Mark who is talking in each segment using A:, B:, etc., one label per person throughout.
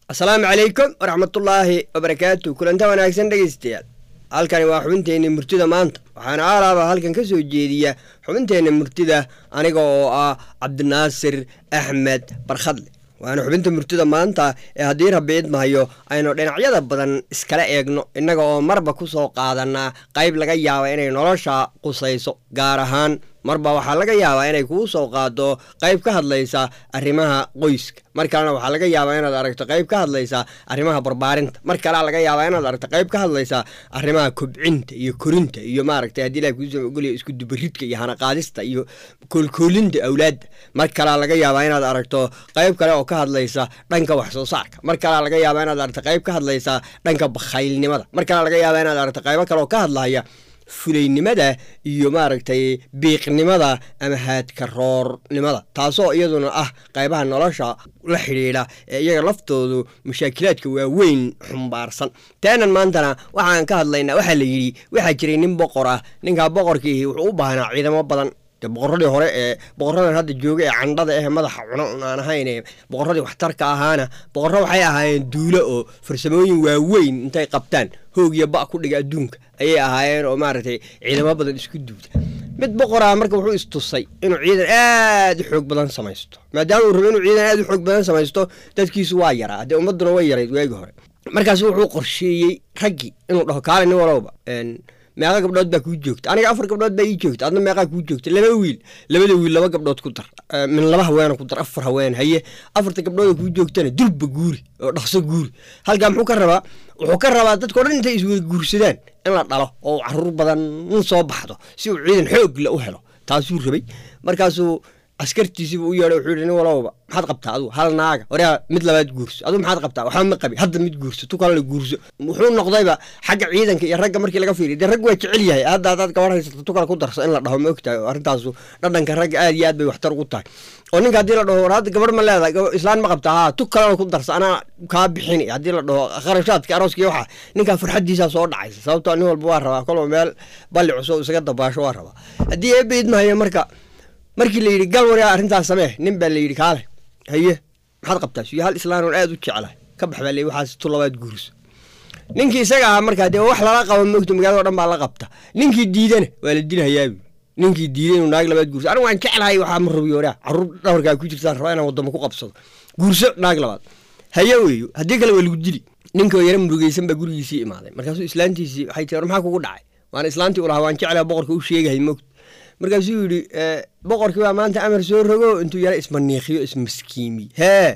A: asalaamu calaykum waraxmatullaahi wabarakaatu kulanta wanaagsan dhegaystayaal halkani waa xubinteenna murtida maanta waxaana aalaaba halkan ka soo jeediya xubinteenna murtida aniga oo ah cabdinaasir axmed barkhadle waana xubinta murtida maanta ee haddii rabbi idmahayo aynu dhinacyada badan iskala eegno innaga oo marba ku soo qaadanaa qayb laga yaaba inay nolosha qusayso gaar ahaan marba waxaa laga yaabaa inay kuu soo qaado qayb ka hadlaysa arrimaha qoyska mar kalena waxaa laga yaabaa inaad aragto qayb ka hadlaysa arrimaha barbaarinta mar kalea laga yaabaa inaad aragto qayb ka hadlaysa arrimaha kobcinta iyo korinta iyo maaragtay haddii ilahi kuusoo ogolya isku dubaridka iyo hanaqaadista iyo koolkoolinta awlaadda mar kalea laga yaabaa inaad aragto qayb kale oo ka hadlaysa dhanka wax soo saarka mar kalea laga yaabaa inaad aragto qayb ka hadlaysa dhanka bakhaylnimada mar kalea laga yaabaa inaad aragto qaybo kale oo ka hadlaya fulaynimada iyo maaragtay biiqnimada ama haadka roornimada taasoo iyaduna ah qaybaha nolosha la xidhiidha ee iyaga laftoodu mashaakilaadka waaweyn xumbaarsan teenan maantana waxaan ka hadlaynaa waxaa la yidhi waxaa jiray nin boqor ah ninkaa boqorkiihi wuxuu u baahnaa ciidamo badan boqoradii hore ee boqoradan hadda jooga ee candhada eh madaxa cuno aan ahayn boqoradii waxtarka ahaana boqorro waxay ahaayeen duulo oo farsamooyin waaweyn intay qabtaan hoog iyo ba ku dhiga adduunka ayay ahaayeen oo maaragtay ciidamo badan isku duuda mid boqoraa marka wuxuu istusay inuu ciidan aad u xoog badan samaysto maadaama uu rabo inuu ciidan aad u xoog badan samaysto dadkiisu waa yaraa dee ummadduna way yarayd waagi hore markaas wuxuu qorsheeyey raggii inuu dhaho kaale nin walowba meeqa gabdhood baa kuu joogta aniga afar gabdhood baa ii joogta adna meeqaa kuu joogta laba wiil labada wiil laba gabdhood ku dar min laba haweena ku dar afar haween haye afarta gabdhooda kuu joogtana durba guuri oo dhaqso guuri halkaa muxuu ka rabaa wuxuu ka rabaa dadkao dhan intay iswada guursadaan in la dhalo oo caruur badan in soo baxdo si uu ciidan xoogla u helo taasuu rabay markaasuu askartiisiibu u yeedhay wuxuu yidhi nin walowba maxaad qabtaa adugu hal naaga waryaa mid labaad guurso adugu maxaad qabtaa waxba ma qabi hadda mid guurso tu kalena guurso wuxuu noqdayba xagga ciidanka iyo ragga markii laga fiiriy dee rag waa jecel yahay hadda haddaad gabar haysato tu kale ku darso in la dhaho ma ogtahay oo arrintaasu dhadhanka ragga aad iyo aad bay waxtar ugu tahay oo ninka haddii la dhaho war hadda gabar ma leedahay islaan ma qabtaa haa tu kalena ku darso anaa kaa bixini haddii la dhaho kharashaadka arooskiiyo waxaa ninkaa farxaddiisaa soo dhacaysa sababtoo nin walba waa rabaa kolba meel balli cusub isaga dabaasho waa rabaa haddii eebba idmahayo marka markii la yidhi gal waryaa arrintaas samee nin baa la yidhi kaale haye maxaad qabtaa suyo hal islaan oon aad u jeclahay ka bax baa la waxaas tu labaad guurso ninkii isaga ahaa markaa dee wax lala qabo moogto magaalada o dhan baa la qabta ninkii diidana waa la dilhayaabi ninkii diiday inuu naag labaad guurso anigu waan jeclahay waxaa ma rabiyo waryaa carruur dhabarkaa ku jirtaan rabaa inaan waddamo ku qabsado guurso naag labaad haye weeyo haddii kale waa lagu dili ninkoo yara murugeysan baa gurigiisii imaaday markaasuu islaantiisii waxay tii war maxaa kugu dhacay waana islaantii u lahaa waan jeclaha boqorka u sheegahay moogto markaasuu yidhi boqorkii baa maanta amar soo rogo intuu yara ismaniikiyo ismaskiimiy hee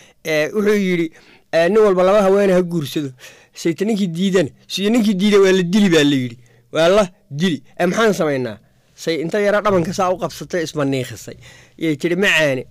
A: wuxuu yidhi nin walba laba haweene ha guursado sayta ninkii diidana siyo ninkii diida waa la dili baa la yidhi waa la dili maxaan samaynaa say inta yara dhabanka saa u qabsatay ismaniikisay yay tihi macaane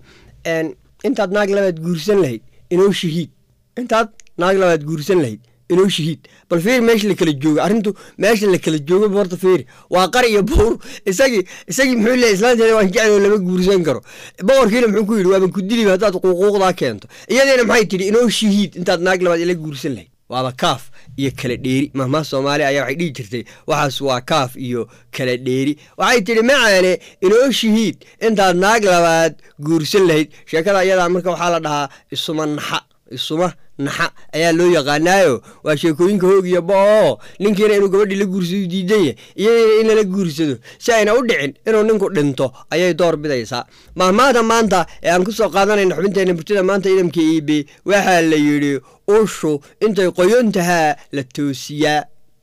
A: intaad naag labaad guursan lahayd inoo shahiid intaad naag labaad guursan lahayd inoo shahiid bal fiir meesha la kala joogo arrintu meesha la kala joogo horta fiiri waa qari iyo buur isagii isagii muxuu leeyahy islaanteeda waan jecel oo lama guursan karo boqorkiina muxuu ku yidhi waaban ku diliba haddaad quuquuqdaa keento iyadiina maxay tidhi inoo shahiid intaad naag labaad ila guursan lahayd waaba kaaf iyo kala dheeri mahmaa soomaaliya ayaa waxay dhihi jirtay waxaas waa kaaf iyo kala dheeri waxay tidhi macaane inoo shahiid intaad naag labaad guursan lahayd sheekada iyadaa marka waxaa la dhahaa isuma naxa isuma naxa ayaa loo yaqaanaayo waa sheekooyinka hoog iyo ba-oo ninkiina inuu gabadhii la guursado diidanya iyadiina in lala guursado si ayna u dhicin inuu ninku dhinto ayay door bidaysaa mahmaada maanta ee aan ku soo qaadanayna xubinteenna murtida maanta idamka iibe waxaa la yidhi ushu intay qoyon tahaa la toosiyaa